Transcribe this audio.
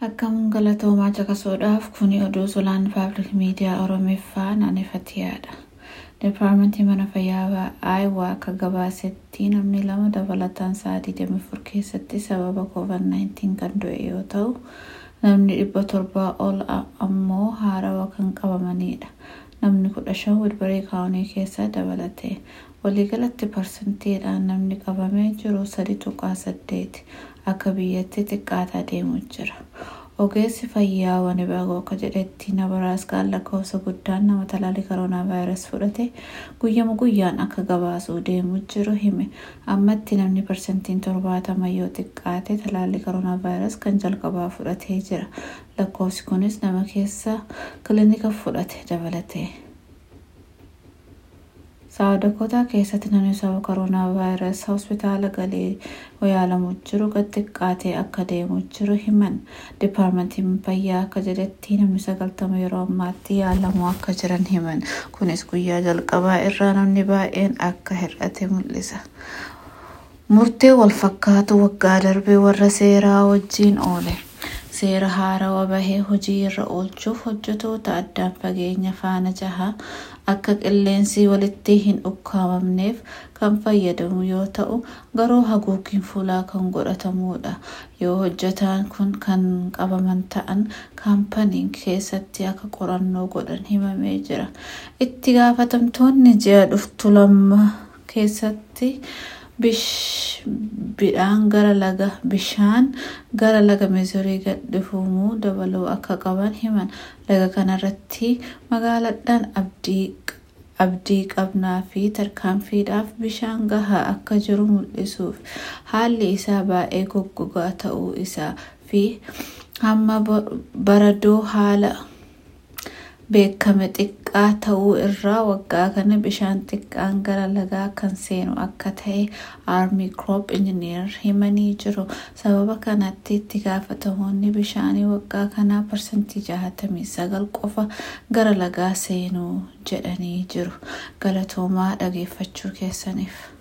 Akkam galatoomaa caqasuudhaaf kuni oduu sulaan paablik miidiyaa Oromiffaa naanneffatiyaadha. Dipaarmentii mana fayyaa Aayawaa akka gabaasetti namni lama dabalataan sa'aa 24 keessatti sababa COVID-19 kan du'e yoo ta'u, namni dhibba torbaa ol ammoo haarawa kan qabamanidha. Namni kudha shan Wilbarii kaawunii keessa dabalate. Waliigalatti parsantiidhaan namni qabamee jiru sadi tuqaa saddeeti. Akka biyyatti xiqqaataa deemu jira. Ogeessi fayyaa Wanibagoo akka jedhetti Nabaraaskaan lakkoofsa guddaan nama talaallii koronaa vaayirasii fudhate guyyama guyyaan akka gabaasuu deemu jiru hime. Ammatti namni parsantiin torbaatama yoo xiqqaate talaallii koronaa vaayirasii kan jalqabaa fudhatee jira. Lakkoofsi kunis nama keessa kilinika fudhate dabalate. Saawdakotaa keessatti namni sababa koronaa vaayirasii hospitaala galee yaalamu jiru gad xiqqaatee akka deemu jiru himan. Dipaarmentiin fayyaa akka jedhetti namni sagaltama yeroo ammaatti yaalamu akka jiran himan. Kunis guyyaa jalqabaa irraa namni baay'een akka hir'ate mul'isa. Murtee wal fakkaatu waggaa darbee warra seeraa wajjiin oole. Seera haarawaa bahee hojii irra oolchuuf hojjetoota addaan fageenya faana jaha akka qilleensi walitti hin ukkaamamneef kan fayyadamu yoo ta'u garuu haguugiin fuulaa kan godhatamudha. Yoo hojjetaan kun kan qabaman ta'an kaampaniin keessatti akka qorannoo godhan himamee jira. Itti gaafatamtoonni ji'a dhuftu lama keessatti bishaan gara laga bishaan gara laga mizurii gadhifamuu dabaluu akka qaban himan laga kanarratti magaaladhaan abdii qabnaa fi tarkaanfiidhaaf bishaan gahaa akka jiru mul'isuuf haalli isaa baay'ee goggogaa ta'uu isaa fi hamma baradoo haala beekame xiqqaa ta'uu irraa waggaa kana bishaan xiqqaan gara lagaa kan seenu akka ta'e aarmii kiroop injiniyer himanii jiru. Sababa kanatti itti gaafatamoonni bishaanii waggaa kanaa parsantii jahatamii sagal qofa gara lagaa seenuu jedhanii jiru. Galatoomaa dhageeffachuu keessaniif.